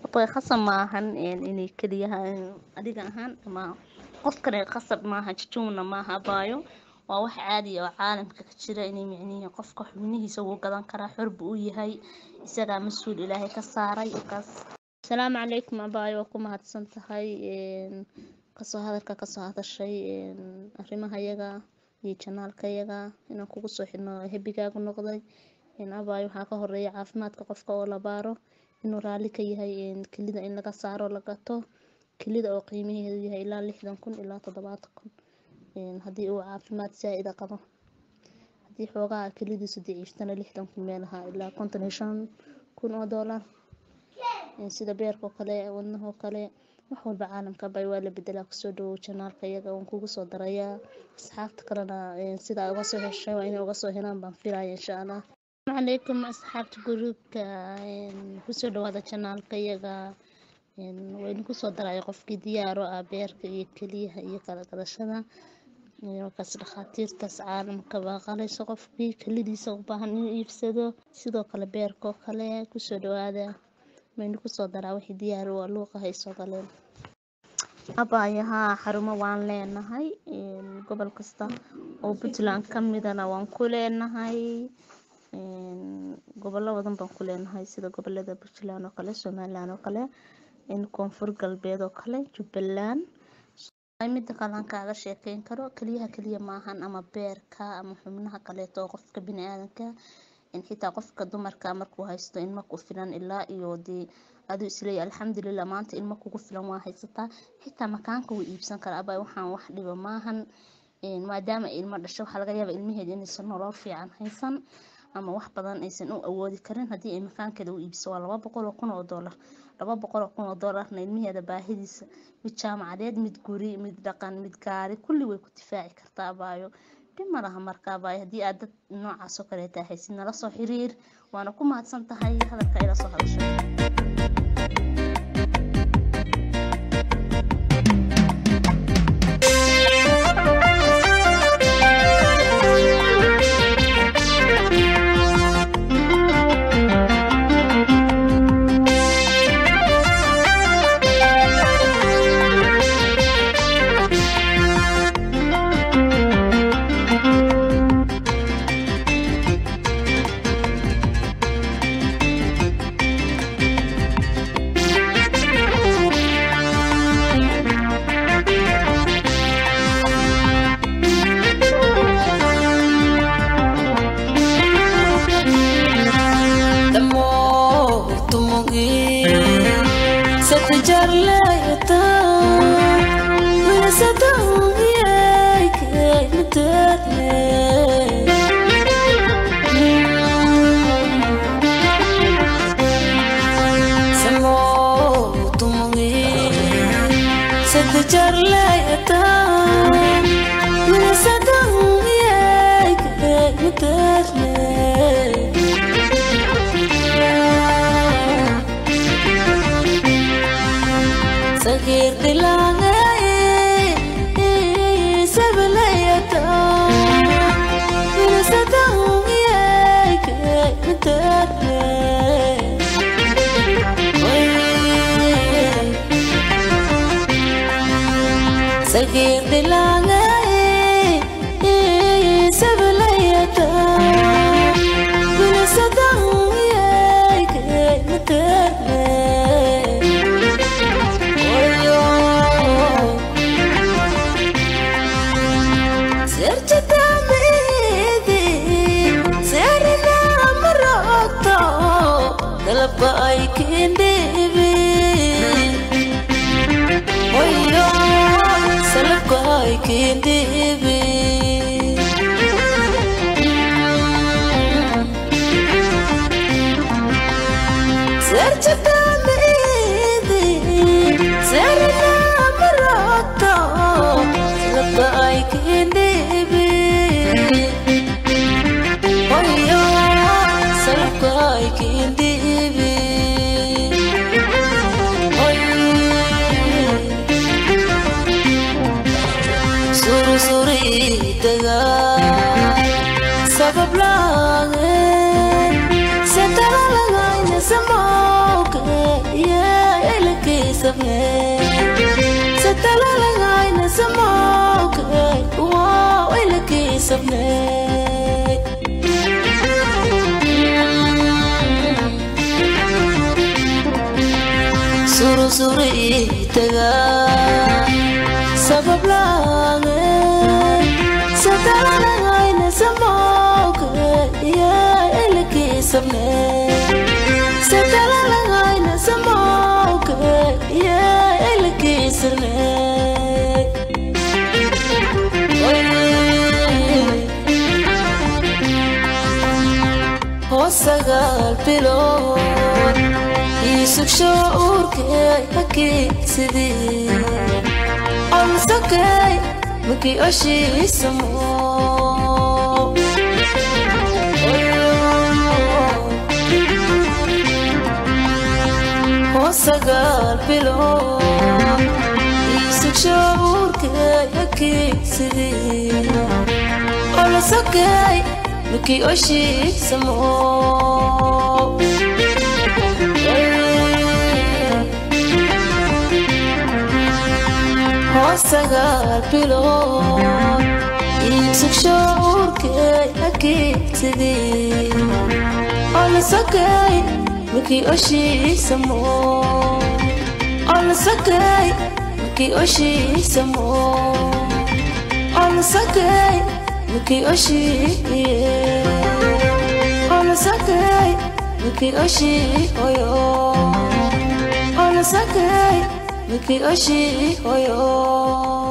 abay khasab maahan inay keliyaha adiga ahaan ama qof kale khasab maaha jujumna maaha abaayo waa wax caadi oo caalamka ka jira inay micnihiin qofka xubnihiisa wuu gadan karaa xor buu u yahay isagaa mas-uul ilaahay ka saaray kaas asalaamu calaykum abaayo waa ku mahadsan tahay kasoo hadalka kasoo hadashay arrimaha yaga iyo janaalka yaga inaan kugu soo xidhno hebigaagu noqday abaayo waxaa ka horeeya caafimaadka qofka oo la baaro inuu raalli ka yahay kelida in laga saaro la gato kelida oo qiimaheedu yahay ilaa lixdan kun ilaa toddobaatan kun haddii uu caafimaad saa-ida qabo haddii xoogaha kelidiisu daciiftana lixdan kun meelaha ilaa konton iyo shan kun oo doolar sida beerkao kale wadnahoo kale wax walba caalamka bay waa la bedelaa kusoo dhawow janaalka iyaga waan kugu soo darayaa asxaabta kalena sidaa uga soo heshay waa inay uga soo helaan baan filaya insha allah calaykum asxaabta gruubka kusoo dhawaada janaalka iyaga waynu kusoo daraya qofkii diyaaro ah beerka iyo keliyaha iyo kala gadashada markaas dhakhaatiirtaas caalamka baa qalayso qofkii kelidiisa u baahan inuu iibsado sidoo kale beerkoo kale kusoo dhawaada waynu kusoo daraa wixii diyaaro waa luuqa haysoo galeen abaayahaa xarumo waan leenahay gobol kasta oo puntland ka midana waan ku leenahay gobollo badan baan ku leenahay sida gobolada puntland oo kale somaliland oo kale koonfur galbeed oo kale jubbaland mida kale aan kaaga sheekeyn karo keliyaha keliya maahan ama beerka ama xubnaha kaleeto oo qofka bini-aadanka xitaa qofka dumarka markuu haysto ilmo ku filan ilaa iyo dee aduu isleeya alxamdulilah maanta ilmo kugu filan waa haysataa xitaa makaanka wuu iibsan karaa abaa waxaan wax dhiba maahan maadaama ilmo dhasho waxaa laga yaabaa ilmaheeda inaysan nolol fiican haysan ama wax badan aysan u awoodi karin haddii ay makaankeeda u iibso waa laba boqol oo kun oo doolar laba boqol oo kun oo doolarna ilmaheeda baahidiisa mid jaamacadeed mid guri mid dhaqan mid gaari kulli way ku difaaci kartaa abaayo dhib ma laha marka abaayo haddii aad dad noocaas oo kaleeta haysid nala soo xiriir waana ku mahadsan tahay hadalka ila soo hadashay sabab laage se talalaga ina samooke yeah sabne satalalagayna samokay wow ilakii sabne surusuri itaga sabab lange satalalagayna samokay yeah ilakii sabne satalalagayna samokay yeah ilakii sabne hoosagal bilood iisugsho uurkay hakiigsidii onsakay makii oshiisamo hoosagal bilood iisugsho uurkay hakiigsidii olosakay makii oshiisamo hoosagal bilood iibsugsho uurkay hakiigsidii olosakay makii oshiisamo olosakay makii oshiisamo olosakay makii oshii olosakay makii oshii oyo olosakay makii oshii oyo